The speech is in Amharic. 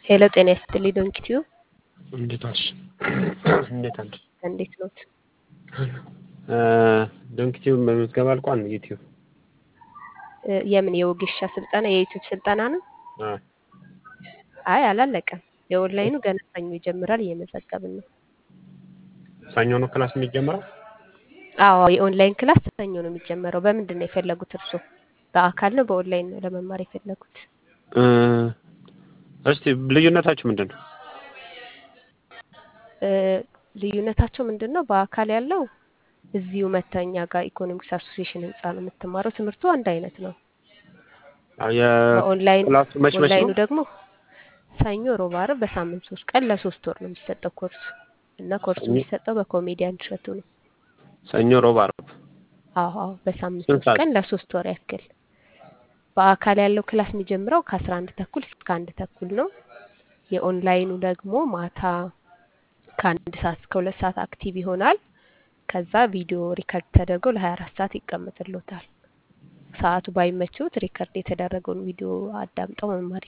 ሄሎ ጤና ይስጥልኝ ዶንኪቲዩ እንዴት ዋልሽ? እንዴት አለሽ? እንዴት ኖት? ዶንኪቲዩ በምዝገባ አልቋል። ዩቲዩብ እ የምን የወጌሻ ስልጠና የዩቲዩብ ስልጠና ነው? አ አይ አላለቀም። የኦንላይኑ ገና ሰኞ ይጀምራል። እየመዘገብን ነው። ሰኞ ነው ክላስ የሚጀምረው? አዎ የኦንላይን ክላስ ሰኞ ነው የሚጀመረው። በምንድን ነው የፈለጉት እርስዎ? በአካል ነው በኦንላይን ነው ለመማር የፈለጉት? እ እስቲ ልዩነታችሁ ምንድን ነው? እ ልዩነታቸው ምንድን ነው? በአካል ያለው እዚሁ መተኛ ጋር ኢኮኖሚክስ አሶሲዬሽን ህንፃ ነው የምትማረው። ትምህርቱ አንድ አይነት ነው። በኦንላይን የክላሱ መች መች ኦንላይኑ ነው? ደግሞ ሰኞ፣ ሮብ፣ ዓርብ በሳምንት ሶስት ቀን ለሶስት ወር ነው የሚሰጠው ኮርሱ እና ኮርሱ ሰኞ የሚሰጠው በኮሜዲያን እሸቱ ነው። ሰኞ፣ ሮብ፣ ዓርብ አዎ አዎ በሳምንት ስንት ሶስት ሰዓት? ቀን ለሶስት ወር ያክል። በአካል ያለው ክላስ የሚጀምረው ከአስራ አንድ ተኩል እስከ አንድ ተኩል ነው። የኦንላይኑ ደግሞ ማታ ከአንድ ሰዓት እስከ ሁለት ሰዓት አክቲቭ ይሆናል። ከዛ ቪዲዮ ሪከርድ ተደርጎ ለሀያ አራት ሰዓት ይቀመጥሎታል። ሰዓቱ ባይመችዎት ሪከርድ የተደረገውን ቪዲዮ አዳምጠው መማር